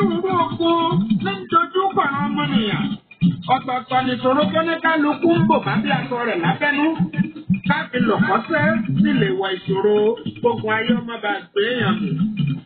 onírúurú ogun ní dojú kọ̀ọ̀rọ̀ ọmọnìyàn. ọ̀tọ̀ọ̀tọ̀ nìṣòro tó ní kálukú ń bò bá bí aṣọ rẹ̀ lábẹ́nú. káfí lọ̀kọ́sẹ́ sì lè wọ ìṣòro gbogbo ayé ọmọ bá gbé èèyàn mì.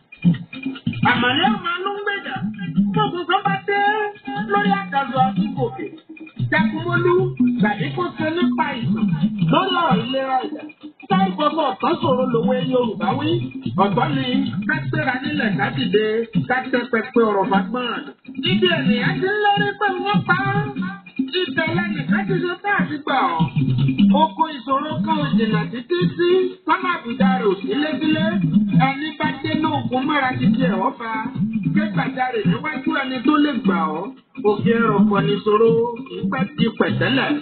àmàlẹ́ ọmọ anú ń gbèjà gbogbo tó bá dé lórí àkàzọ àti gòkè. jagunmólú tàbí kó ṣe nípa ìsàn lórí ọ̀rọ̀ ìlera ìyá. Táì gbogbo ọ̀tọ́ sòro lòwe Yorùbá wí. Ọ̀tọ́ ni ká gbéra nílẹ̀ ká dìde ká tẹ́ pẹpẹ ọ̀rọ̀ fagbọ́n. Ibi ènìyàn ti ń lérí pé wọ́n pa á. Ibẹ̀ lẹ́nìkan ti ṣe tá àti gbà ọ́. Oko ìṣòro kan ò jìnnà títí sí sọ́nà àbùdá rẹ̀ ò sí lébílé. Ẹni bá dé ní ogun mọ́ra ti di ẹ̀họ́ fa. Ké gbàjarè níwájú ẹni tó lè gbà ọ́. Òkè ọ̀pọ̀ nìṣòro ìpẹ́ ti pẹ̀tẹ́lẹ̀.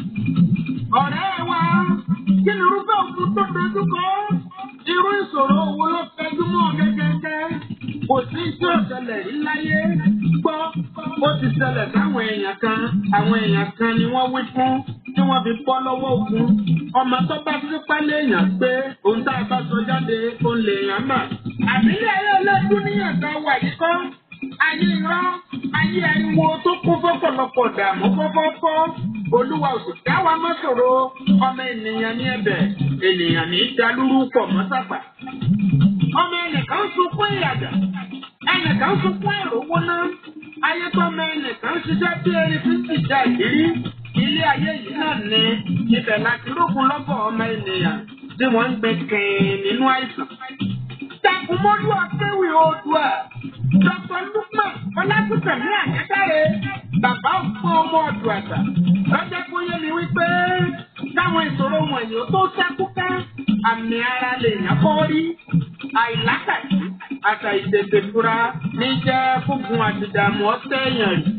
Ọ̀rẹ́ wa kí ni irúfẹ́ òkun tó dojú kọ? Irú ìṣòro wo ló fẹjú mọ́ gẹ́gẹ́gẹ́? Kò sí tí ó ṣẹlẹ̀ rí láyé. Gbọ́, ó ti ṣẹlẹ̀ sáwọn èèyàn kan. Àwọn èèyàn kan ni wọ́n wí fún tí wọ́n fi bọ́ lọ́wọ́ ogun. Ọmọ tó bá sípá léèyàn pé òun tá a bá sọ jáde òun lèèyàn mà. Àbílẹ̀ ayé ọlọ́dún níyànjú wà yìí kọ́. Ayé irọ́, ayé ariwo tó kún fọ́pọ̀lọpọ̀ dààmú kọ́kọ́kọ́. Olúwa ò sì dá wa mọ́ ṣòro. Ọmọ ènìyàn ní ẹ̀bẹ̀, ènìyàn ní dalúrú pọ̀ mọ́ sàgbà. Ọmọ ẹnìkan sunkún ìyàgà, ẹnìkan sunkún ìrówó náà. Ayé tó mọ ẹnìkan ṣiṣẹ́ bí erin tí sì já ìrírí. Ilé ayé yìí náà ní ibẹ̀ láti rógun lọ́gọ̀ ọmọ ènìyàn tí wọ́n ń gbé kẹ́ẹ̀ nínú àìsàn. Takumolu Akéwì Oòduà. Dr. Lukman Ọlátúntẹ̀mí Àyẹ́dáre. Bàbá òpó ọmọ ọ̀dùn àgbà. Lọ́jọ́ kó yé mi wípé táwọn ìṣòro wọ̀nyí ó tó ṣẹ́kúká. Àmì ara lè yàn kọ́ rí. Àìlákàtí àtà ìtètè fura ní jẹ́ fúngun àti ìdààmú ọ̀sẹ̀ èèyàn rí.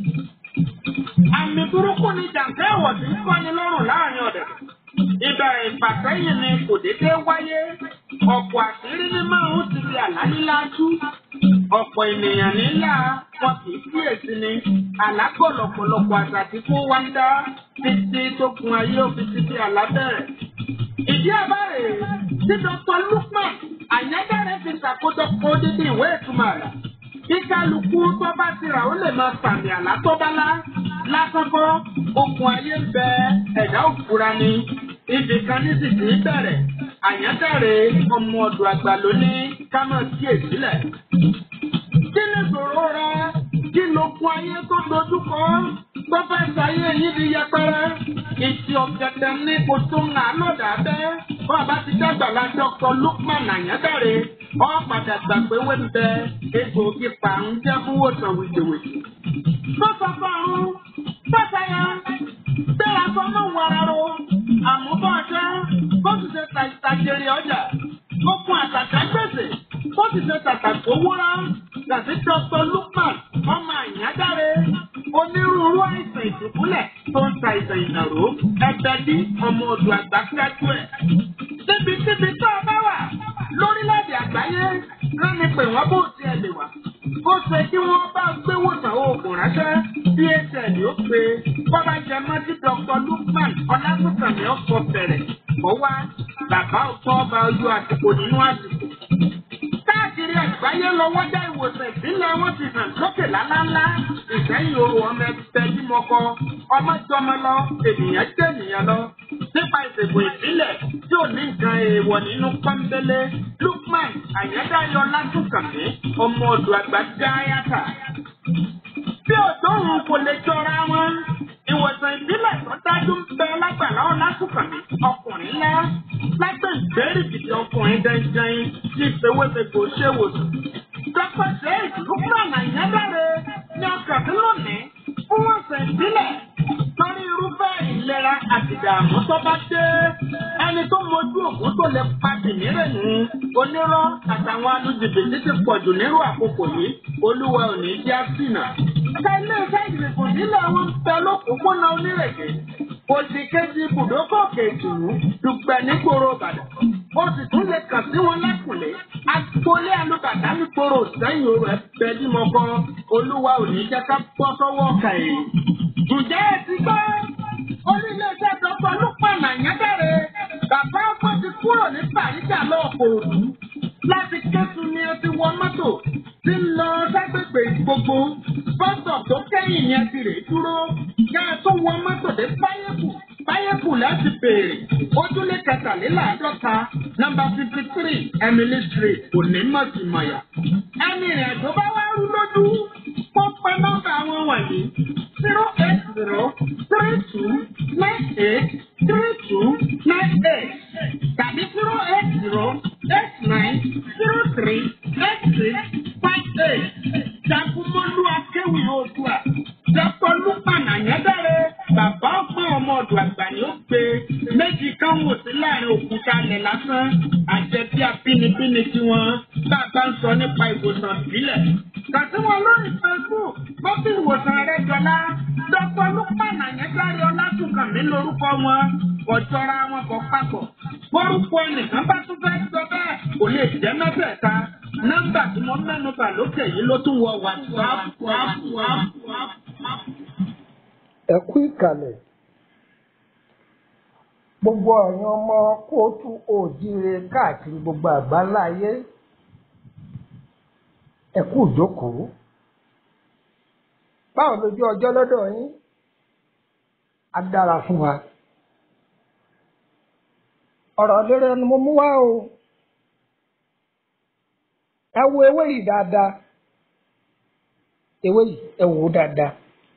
Àmì burúkú ni jàǹkẹ́ ẹ̀wọ̀ tí ń kọ́ni lọ́rùn láàrin ọ̀dẹ̀. Ibà ìfàsẹ́yìn ni kò déédéé wáyé. Ọ̀pọ̀ àṣírí ní márùn-ún ti di àlálíláájú. Ọ̀pọ̀ ènìyàn nílà wọn kì í kíyèsí ni. Àlágọ̀ lọ̀pọ̀lọpọ̀ àṣà tí kò wá ń dá títí tó kun ayé òfin ti di àlábẹ̀rẹ̀. Ìdí àbárè tí Dr. Lukman Àyẹ́dáre fi ṣàkójọpọ̀ dídí ìwé ìtumọ̀ rẹ̀. Bí kálukú tó bá ti rà ó lè máa sàmì àlá tó bá lá. Lásán kọ́, okùn ayé ń bẹ ẹ̀dá òfura ni. Ibì kan ní sì ti bẹ̀rẹ̀. Àyẹ́dáre ọmọ ọ̀dọ̀ àgbà ló ní ká máa kíyèsílẹ̀. Kí ni ìṣòro rẹ? Kí ló kún ayé tó dojú kọ? Tó fẹ́ ṣayé yín di yẹpẹrẹ. Ìtì ọ̀gẹ̀dẹ̀ ní kò tó ń nà lọ́dà bẹ́. Bàbá ti dàgbà la Dr. Lukman Àyẹ́dáre. Ọ padà gbà pé wé ń bẹ egbòogi pàrún jẹ́ fún wòsàn wìjìwìjì. Tó sọ fún ọ̀run, tó sẹ́yà, bẹ́ẹ̀ aṣọ náà wọra ro. Àmúbọ̀ ọjọ́, bó ti ṣe tàjèrè ọjà. Ó fún àtàkà gbèsè, bó ti ṣe tàtàkó wúrà. Gàdí Dr. Lukman, ọmọ Àyẹ́dáre. Onírúurú àìsàn ìdùbúlẹ̀ tó ń ta ìsàn ìnàró. Ẹgbẹ́ ní ọmọ odò àgbà kájú ẹ̀. Níbikíbi tó o bá wà lórílẹ̀-èdè àgbáyé rẹ́ni pé wọ́n bó tiẹ̀ lè wà. Ó ṣe kí wọ́n bá gbé wòsàn oògùn ránṣẹ́ bí HL ó pe bọ́bá jẹ mọ́tí Dr. Lukman Ọlátúntàmí ọ̀pọ̀ bẹ̀rẹ̀. Ó wá bàbá ọ̀pọ̀ ọba ojú àsìkò nínú àsìkò. Káàkiri àgbáyé lọ́wọ́ dá ìwòsàn ìbílẹ̀ wọn ti hàn lókè lálálá. Ìsẹ́yìn oru ọmọ ẹgbẹ́ bímọkọ, ọmọ jọmọ lọ, ènìyàn jẹ́ ènìyàn lọ. Nípa ìṣègùn ìbílẹ̀ tí ò ní nǹkan èèwọ̀ nínú pọ́ńbélé, Lukman Àyẹ́dáyọ̀ Látúnkànmí, ọmọ ọ̀dọ̀ àgbà dáyàtà. Bí òdòrùn kò lè jọra wọn, ìwòsàn ìbílẹ̀ tó dájú ń bẹ lágbàlá Ọlátúnkànmí, ọkùnrin ńlá. Lágbè ìgbérí gidi ọkùnrin dandan tí ìfowópamọ́ ṣe wòsàn. Dr. Sheikh Lukman Àyẹ́dáre ní ọkàn tí lónìí fún ọ̀sẹ̀ ìbílẹ̀ lórí irúfẹ́ ìlera àti ìdààmú tó bá dé. Ẹni tó mojú ògùn tó lè pa kìnìún nù. Onírọ́ àtàwọn alùjìbìtì ti pọ̀jù nírú àkókò yìí. Olúwa ò ní jẹ́ àsìnà. Ẹ̀ka ilé iṣẹ́ ìgbìmọ̀ nílẹ̀ wọn ń bẹ lókùnkúnná onírèké. Òsì kejì ibùdókọ̀ kejìlú dùgbẹ̀ nígboro Ìbàdàn. Ó sì tún lè kàn sí wọn lẹ́kùnlé. Agboolé alùbàdàn nígboro sẹ́yìn orò ẹ̀bẹ̀ bímọkọ. Olúwa ò ní jẹ́ ká bọ́ sọ́wọ́ ọ̀kà èyí. Ǹjẹ́ ẹ ti gbọ́? Oníléeṣẹ́ Dr. Lukman Àyẹ́dáre. Bàbá ọkọ ti kúrò ní Bàríjà lọ́ọ̀kọ̀ òdù. Láti Kétu ni ẹ ti wọ mọ́tò tí ń lọ ságbègbè ìgbò gbogbo bọ́sọ̀ tó kẹ́yìn yẹn ti rè dúró yá ẹ tó wọ mọ́tò dé báyẹ̀kù báyẹ̀kù láti béèrè ojúlé kẹtàléláàádọ́ta nọ́mbà fifty three emily street onímọ̀tìmọ̀yà ẹni ìrìn àjò bá wá rú lójú kó pa nọ́mbà wọn wọ̀nyí zero eight zero three two nine eight three two nine eight tàbí zero eight zero eight nine zero three eight six five eight jagunmọ́lú akéwì oòdùà dr lukman anyadare bàbá ọgbọ́n ọmọ ọ̀dọ̀ àgbà ni ó gbé méjì kan wò sí láàrin òkúta ilẹ̀ lásán àjẹbí abínibíni tiwọn bàbá ń sọ nípa ìwòsàn ìbílẹ̀ kàtí wọn lórí facebook bọ́sì ìwòsàn rẹ jọlá dr lukman anyadare ọlátúnkànmí lórúkọ wọn ọjọ́ra wọn kọ papọ̀ bórúkọ ẹnìkan bá tún fẹ́ sọ bẹ́ẹ̀ kò lè jẹ́ mẹ́tẹ̀ẹ̀ta nọ́mbà tí mo mẹ́nu bà lókè yìí ló tún wọ whatsapp. ẹ kú ìkàlẹ̀ gbogbo ọ̀yàn ọmọ kóòtù òjíire káàkiri gbogbo àgbáńlá ayé ẹ kú ìjókòó báwo lójú ọjọ́ lọ́dọ̀ yín á dára fún wa ọ̀rọ̀ lérè ni mo mú wá o ẹ wo ewé yìí dáadáa ewé yìí ẹ wò ó dáadáa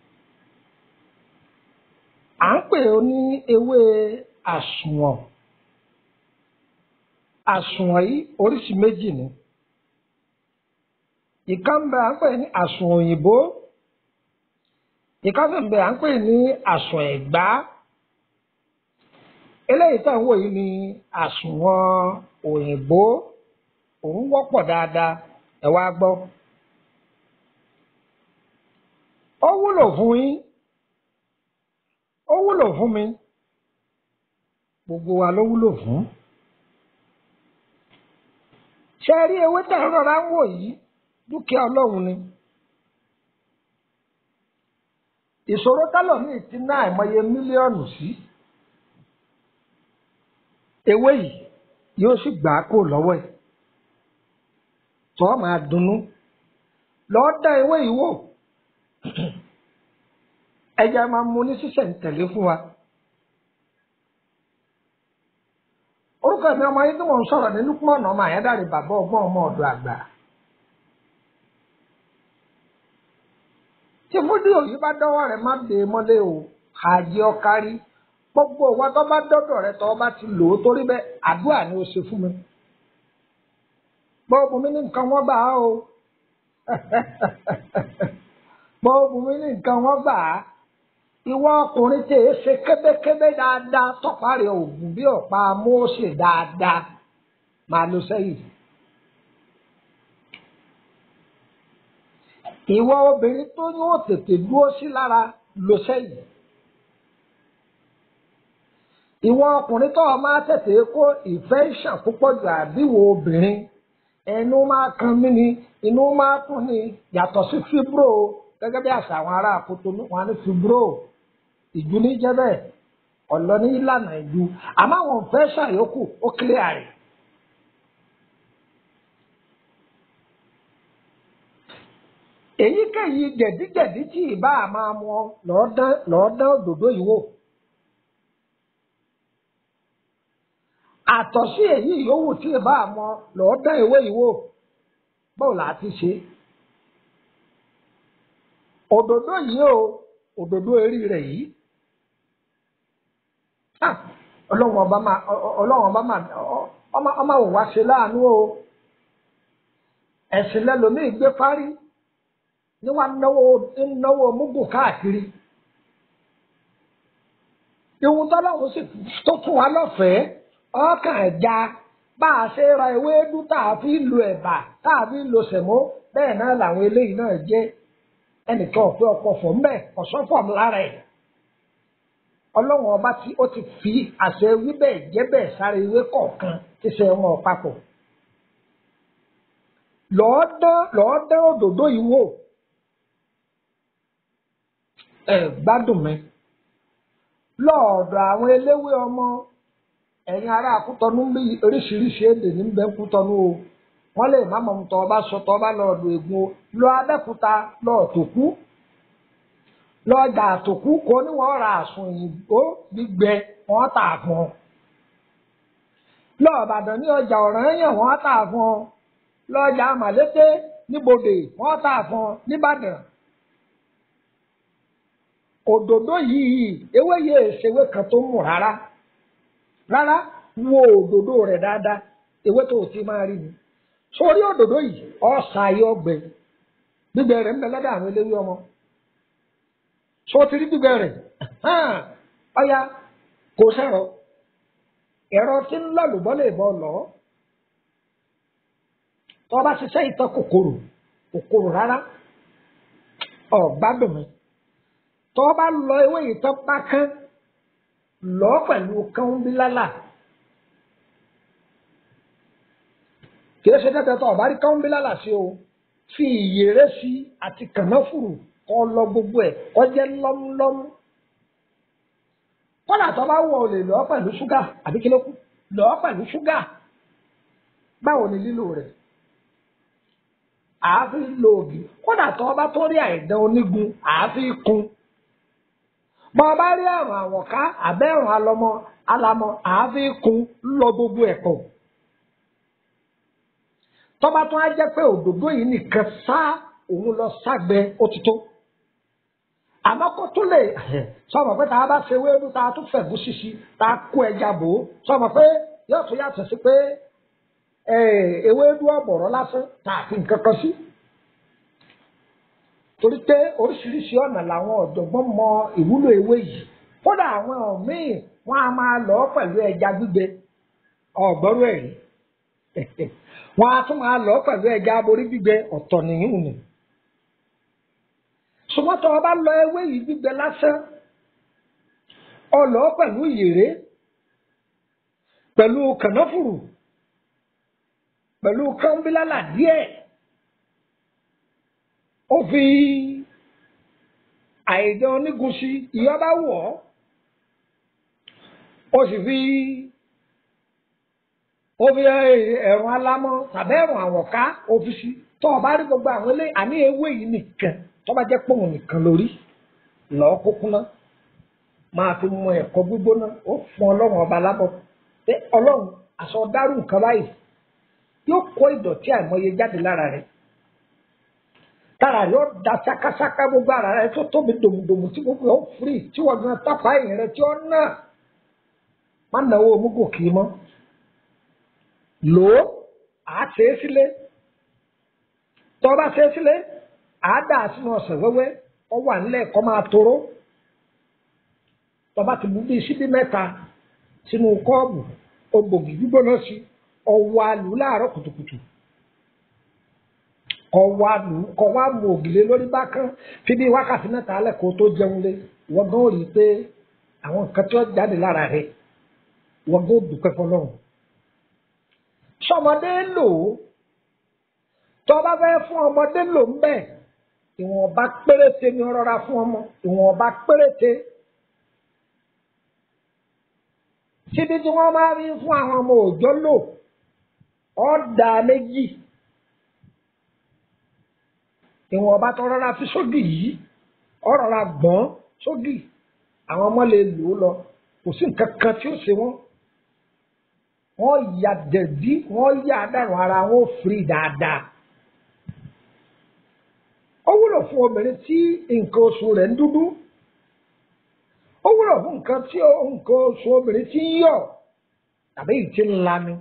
à ń pè ó ní ewé àsùnwọ̀n àsùnwọ̀n yìí oríṣi méjì ni ìkan ń bẹ à ń pè ní àsùnwọ̀n òyìnbó ìkan sì ń bẹ à ń pè ní àsùnwọ̀n ẹ̀gbá eléyìí tá à ń wò yìí ni àsùnwọ̀n òyìnbó òun wọ́pọ̀ dáadáa ẹ wá gbọ́. ó wúlò fún yín ó wúlò fún mi gbogbo wa ló wúlò fún. ṣé ẹ rí ewé tá a rọra ń wò yìí dúkìá ọlọ́run ni. ìṣòro tálọ̀mí ti ná àìmọye mílíọ̀nù sí. ewé yìí yóò sì gbà á kó lọ́wọ́ ẹ̀ tó máa dunnú lọ́ọ́ dá ewé yìí wò ẹja máa mú ní sísẹ̀ǹtẹ̀lé fún wa. orúkọ mi ọmọ yìí tí mò ń sọ̀rọ̀ ní Lukman ọmọ àyádáre bàbá ọgbọ́n ọmọ ọ̀dọ̀ àgbà. tí fúdíò yìí bá dọ́wọ́ rẹ̀ má dé mọ́lé o àjẹ́ ọkárí gbogbo ìwà tó bá dọ́dọ̀ rẹ̀ tó bá ti lò ó torí bẹ́ẹ̀ àdúrà ni ó ṣe fún mi bọ́ọ̀bù mi ní nǹkan wọ́n gbà á o bọ́ọ̀bù mi ní nǹkan wọ́n gbà á ìwọ ọkùnrin tí èé ṣe kébékébé dáadáa tọ́pá rẹ̀ òògùn bí ọ̀pá Mósè dáadáa máa lọ sẹ́yìn. ìwọ obìnrin tó ní ó tètè dúró sí lára lọ sẹ́yìn. ìwọ ọkùnrin tó o máa tètè kó ìfẹ́ ìṣàn púpọ̀ jù àbíwò obìnrin ẹnu máa kan mí ni inú máa kún ni yàtọ̀ sí fibro gẹ́gẹ́ bí àṣà àwọn ará àkótó wọn ní fibro ìjú ní jẹ́ bẹ́ẹ̀ ọ̀lọ́ ní ìlànà ìjú àmọ́ àwọn òfẹ́ ṣàyókù ó kílẹ̀ àrè. èyíkéyìí jẹ̀díjẹ̀dí tí ìbá máa mọ lọ́ọ́ dán òdòdó yìí wò. àtọ̀sí èyí yòówù tí ìbá mọ lọ́ọ́ dán ìwé yìí wò báwo là á ti ṣe. òdòdó yìí o òdòdó erí rẹ̀ yìí ọlọ́run ọba máa ọlọ́run ọba máa ọmọ òun wá ṣe láàánú o ẹ̀sìn lẹ́lòmíì gbé parí ní wàá náwó náwó múgùn káàkiri ìwọ̀n tọ́lọ́run sì tó fún wa lọ́fẹ̀ẹ́ ọkàn ẹja bá a ṣe ra ewédú tá a fi lo ẹ̀bà tá a fi lo sẹ̀mó bẹ́ẹ̀ náà làwọn eléyìí náà jẹ́ ẹnìkan ọ̀pẹ ọ̀pọ̀ fọ̀ ńbẹ̀ ọ̀sọ́fọ̀ lára ẹ̀ ọlọ́run ọba tí ó ti fi àṣẹ wíbẹ̀ jẹ́bẹ̀ sáré ewé kọ̀ọ̀kan tí ṣe wọn papọ̀ lọ́ọ́ dán lọ́ọ́ dán òdòdó yìí wò ẹ gbádùn mi lọ́ọ̀dọ̀ àwọn eléwé ọmọ ẹ̀yin ará Kútọ́nù bí oríṣiríṣi èdè ní bẹ́ẹ̀ Kútọ́nù o wọ́n lè má mọ̀ tọ́ ọba sọ tọ́ ọba lọ́ọ̀dọ̀ ègún o lọ abẹ́kúta lọ́ọ̀ tòkú lọ́ọ̀jà àtòkú kò ní wọ́n ra àsùn òyìnbó gbígbẹ wọ́n tà fún ọ lọ́ọ̀bàdàn ní ọjà ọ̀ranyàn wọ́n tà fún ọ lọ́ọ̀jà màlété níbodè wọ́n tà fún ọ nìbàdàn òdòdó yìí ewé yìí èsèwé kan tó mú rárá rárá wo òdòdó rẹ̀ dáadáa ewé tó o ti máa rí ni sórí òdòdó yìí ọ̀sà ayé ọgbẹ gbígbẹ rẹ̀ ń bẹ lọ́dọ̀ àwọn eléwé ọmọ sọ ti rí gbígbẹ rẹ̀ ọ̀ya kò sẹ̀rọ ẹ̀rọ tí ń lọ lùbọ́ lè bọ́ lọ tó o bá ṣiṣẹ́ ìtọ́ kòkòrò kòkòrò rárá ọ̀gbádùn mi tó o bá lọ ewé ìtọ́ pákán lọ pẹ̀lú kánbílálà kìí ṣe tẹ́tẹ́ tó o bá rí kánbílálà sí o fi ìyèrè sí àti kànáfùrù kọ́ lọ gbogbo ẹ̀ kọ́ jẹ́ lọ́múlọ́mú kọ́dà tó bá wọ̀ ọ́ lè lọ pẹ̀lú ṣúgà àbí kí ló kù lọ pẹ̀lú ṣúgà báwo ni lílò rẹ̀ àáfi lo ògì kódà tó bá tó rí àìdán onígun àáfi kún bọ́ ọ bá rí àrùn àwọ̀ká àbẹ́rùn alọmọ alamọ àáfi kún lọ gbogbo ẹ̀ pọ̀ tọ́ba tó á jẹ́ pé òdòdó yìí nìkan sá òun lọ ságbẹ ó ti tó àmọ́ kó tó lè sọmọ pé tá a bá ṣe wéédú tá a tún fẹ̀gún ṣíṣí tá a kó ẹja bò ó sọmọ pé yóò tún yàtọ̀ sí pé ewédú ọ̀bọ̀rọ̀ lásán tá a fi nǹkan kan sí. torí pé oríṣiríṣi ọ̀nà làwọn ọ̀jọ̀gbọ́n mọ ìwúlò ewé yìí kódà àwọn míì wọ́n á máa lọ pẹ̀lú ẹja gbígbẹ ọ̀gbọ́rú ẹ̀rí wọ́n á tún máa lọ pẹ̀lú ẹja aborí gbígbẹ ọ̀tọ̀ nìyí nì. ṣùgbọ́n tó o bá lọ ewé yìí gbígbẹ lásán ọ lọ pẹ̀lú ìyèrè pẹ̀lú kànáfùrù pẹ̀lú kánbílálà díẹ̀ ó fi àìdán onígun sí ìyá bá wọ̀ ọ́ ó sì fi ó fi ẹ̀rùn alámọ́ tàbí ẹ̀rùn àwọ̀ká ó fi sí tó o bá rí gbogbo àwọn ilé àní ewé yìí nìkan tó bá jẹ́ pòun nìkan lórí lọ́ọ́ kúkú náà máa fi mú ẹ̀kọ́ gbígbóná ó fún ọlọ́run ọba lábọ̀ pé ọlọ́run àṣọ dárú nǹkan báyìí yóò kó ìdọ̀tí àìmọye jáde lára rẹ̀ tára rẹ̀ ó da ṣákáṣáká gbogbo ara rẹ̀ tó tóbi dòmùdòmù tí gbogbo ẹ̀ ó firi tí wọ́n gan tápá ẹ̀yìn rẹ̀ tí ó nà má náwó omúgò kì í mọ́ lò ó à á ṣe é sílé tó o bá ṣe é sílé à á dà sínú ọ̀sẹ̀ wẹ́wẹ́ ọ wà nílẹ̀ kọ́ máa toró tó o bá ti bú bíi síbí mẹ́ta sínú kọ́ọ̀bù ògbògì gbígbóná sí ọwọ́ àlù láàárọ̀ kùtùkùtù ọwọ́ àlù kọ̀wá mu ògìlé lórí bákan fi bí wákàtí mẹ́ta alẹ́ kó tó jẹun lé wọ́n gan rí i pé àwọn nǹkan tí wọ́n jáde lára rẹ̀ wọ́n gan dúpẹ́ fọlọ́run. sọmọdé lò ó tó bá fẹ́ fún ọmọdé lò ń bẹ̀ ìwọ̀nba péréte ni rọra fún ọmọ ìwọ̀nba péréte síbi tí wọ́n máa rí fún àwọn ọmọ òòjọ́ lò ọ̀dà méjì ìwọ̀n ọba tó rọra fi sódì yìí ọ̀rọ̀ra gbọ́n sódì àwọn ọmọ lè lò ó lọ kò sí nǹkan kan tí ó ṣe wọ́n wọ́n ya dẹ̀bí wọ́n ya dànù ara wọn ó firi dáadáa ó wúlò fún obìnrin tí nǹkan oṣù rẹ̀ ń dúdú ó wúlò fún nǹkan tí nǹkan oṣù obìnrin tí ń yọ̀ tàbí ìtì ńlá ni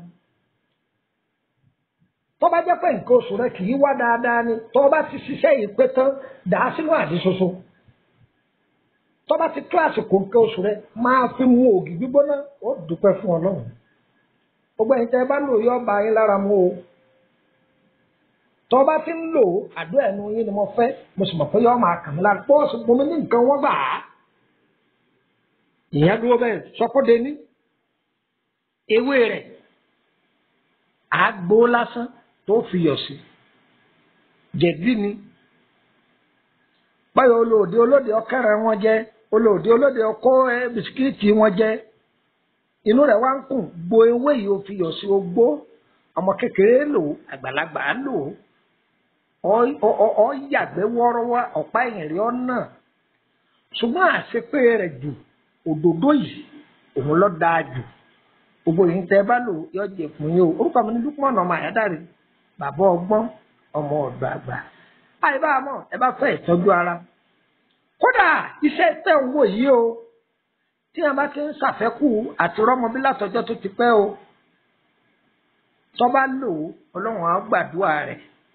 tó bá jẹ́ pé nǹkan oṣù rẹ kì í wá dáadáa ni tó bá ti ṣiṣẹ́ yìí pé tán dà á sínú àdí ṣoṣo tó bá ti tó àsìkò nǹkan oṣù rẹ máa fi mu ògì gbígbóná ó dúpẹ́ fún ọlọ́run gbogbo ẹ̀yin tẹ́ ẹ bá lò yọ ọba yín lára mu o tó bá ti ń lò àdúrà ẹnu yín ni mo fẹ́ mo sì mọ̀ pé yọ máa kàn mí lára pọ́ọ̀sì bomi ní nǹkan wọ́n gbà á ìyẹn dúró bẹ́ẹ̀ sọ́kóde ní ewé rẹ̀ àgbo lásán tó fi yọ̀ sí jẹ̀dí ni báyọ̀ olóòdì olóòdì ọkẹrẹ wọn jẹ olóòdì olóòdì ọkọ ẹ bisikíìtì wọn jẹ inú rẹ̀ wá ń kùn gbo ewé yìí ó fi yọ̀ sí ogbó ọmọ kékeré lò ó àgbàlagbà lò ó ọ yàgbẹ́ wọ́ọ́rọ́wọ́ ọ̀pá ẹ̀yìn rí ọ̀nà ṣùgbọ́n àṣepé rẹ̀ jù òdòdó yìí òun ló dáa jù gbogbo yìí tẹ́ bá lò yọ jẹ fún yín o orúkọ mi ní Lukman ọmọ àyádáre bàbá ọgbọ́n ọmọ ọ̀dọ̀ àgbà àyíbá mọ̀ ẹ bá fẹ́ ìtọ́jú ara kódà iṣẹ́ tẹ̀ ń wò yìí o tí a bá ti ń ṣàfẹ́kù àti rọ́mọbí látọjọ́ tó ti pẹ́ o tó bá lò ó ọlọ́run á gbàdúrà rẹ̀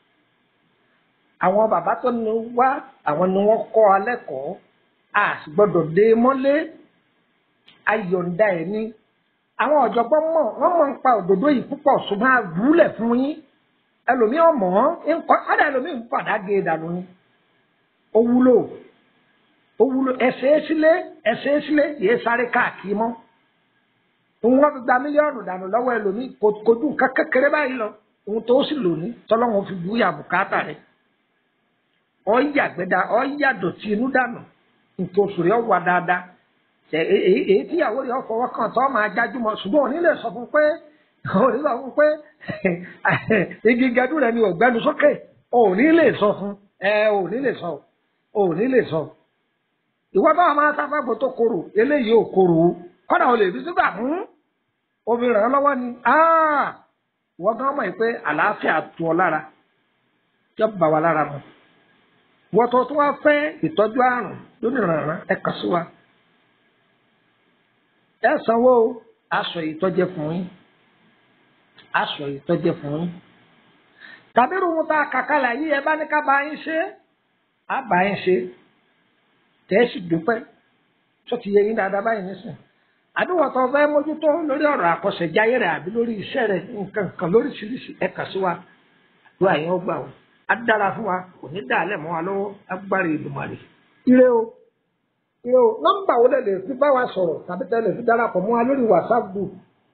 àwọn bàbá tó ní wá àwọn ni wọ́n kọ́ alẹ́ kọ́ a sì gbọ́dọ̀ dé mọ́lé ayọ̀ǹda ẹ̀ ní àwọn ọ̀jọ̀gbọ́n mọ̀ wọ́n mọ̀ ń pa òdòdó yìí púpọ̀ ṣùgbọ́n a wúlẹ̀ fún yín ẹlòmíì ọmọ ń kọ́ ọ́dà ẹlòmíì ń padà gé e dànù ni ó wúlò ó wúlò ẹsẹ̀ sílé ẹsẹ̀ sílé yìí sáré káàkiri mọ́ òun wọ́n fi gba mílíọ̀nù dànù lọ́wọ́ ẹlòmíì kò dùn ká kékeré báyìí lọ òun tó sì lò ní tọ́lọ́wọ́n fi búyà bùkátà rẹ̀ ọ́ yàgbẹ́dà ọ́ yàdọ̀tí inú dànù nǹkan oṣù rẹ̀ wà dáadáa èyí tíyàwó rẹ̀ fọwọ́ kàn tó máa jájú mọ́ ṣùgbọ́n òní lè sọ fún pé òní sọ fún pé igi gẹdú rẹ̀ ni ọ̀gbẹ́nu sókè òní lè sọ fún ẹ òní lè sọ òní lè sọ ìwọ bá máa sáfàgbò tó korò eléyìí ò korò kọ́dà ò lè fi sígbà mú omi ràn án lọ́wọ́ ni ìwọ gan mọ̀ pé àlàáfíà tu ọ lára yọ bá wa lára mu wọ́n tó tún wá fẹ́ ìtọ́jú àrùn lónìí rànran ẹ kàn sí wa ẹ sanwó aṣọ ìtọ́jẹ fún yín aṣọ ìtọ́jẹ fún yín tàbí irun tá a kàkálà yìí ẹ bá ní ká bá yín ṣe á bá yín ṣe tẹ́ ẹ sì dúpẹ́ tó ti yẹ yín dáadáa báyìí nísìn àdúgbò tó fẹ́ mójútó lórí ọ̀rọ̀ àkọsẹ̀jáyé rẹ̀ àbí lórí iṣẹ́ rẹ̀ nǹkan kan lóríṣiríṣi ẹ kàn sí wa àdúrà yẹn ó gbà wọ́n á dára fún wa kò ní dàálẹ̀ mọ́ wa lọ́wọ́ agbára Èdùmàrè. ire o ire o nọ́mbà wo lè lè fi bá wa sọ̀rọ̀ tàbí tẹ́lẹ̀ fi darapọ̀ mọ́ wa lórí whatsapp group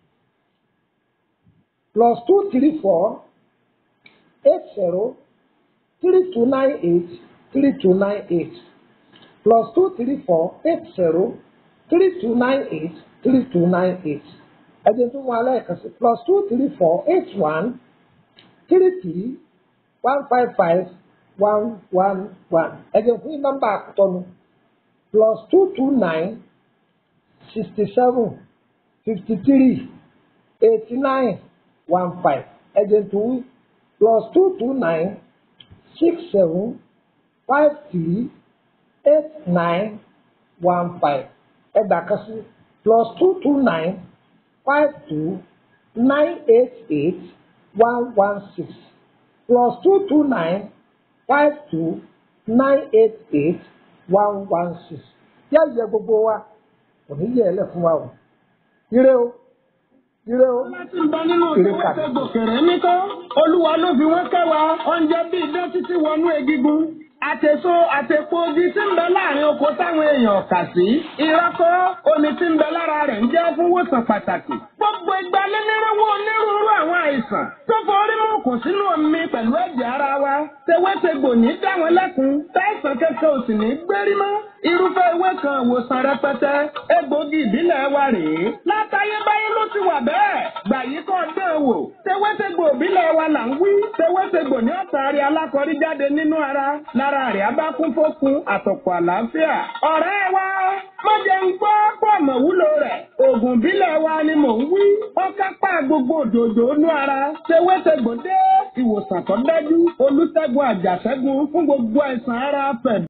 plus two three four eight zero three two nine eight three two nine eight plus two three four eight zero three two nine eight three two nine eight ẹ̀jẹ̀ tó wọn alẹ́ kan sí plus two three four eight one three three one five five one one one ẹ̀jẹ̀ fún nọ́mbà àkútọ́nu plus two two nine sixty seven fifty three eighty nine one five ẹ̀jẹ̀ tó plus two two nine six seven five three eight nine one five ẹgbà kan sí plus two two nine five two nine eight eight one one six plus two two nine five two nine eight eight one one six yá yẹ gbogbo wa kò ní yẹ ẹ lẹ fún wa o ire o ire o láti ń bọ nínú ìwé gòkèrè nítọ́ olúwa ló fi wọ́n kẹwàá oúnjẹ bíi idán títí wọnú egigun àtèso àtèpo odi tí ń bẹ láàrin oko táwọn èèyàn kà sí ìrọ́kọ́ omi tí ń bẹ lára rẹ̀ ń jẹ́ fún wòsàn pàtàkì gbogbo ìgbà lẹ́nìrẹ́wọ́ onírúurú àwọn àìsàn tó forí mú kò sínú omi pẹ̀lú ẹ̀jẹ̀ ara wa tewétegbò ní dáwọn lẹ́kun táìsàn kẹ́kẹ́ ò sì ní gbérí mọ́ irúfẹ́ ewé kan ìwòsàn rẹpẹtẹ egbògi ìbílẹ̀ wa rèé látayébáyé ló ti wà bẹ́ẹ̀ gbà yí kọ́ dán wò tewétegbò ìbílẹ̀ wa là ń wí tewétegbò ní ọ̀tàrí alákọ̀rí jáde nínú ara lára rẹ̀ abá kún fókun àtọ̀pọ̀ àlàáfíà ọ̀rẹ́ wa má jẹ́ ń gbọ́ pọ̀ mọ̀ wúlò rẹ̀ oògùn ìbílẹ̀ wa ni mò ń wí ó kápá gbogbo òdòdó inú ara tewétegbò dé ìwòsàn tó dájú olùṣègùn àjàṣẹ́gun fún gbogbo àìsàn ara pẹ̀lú.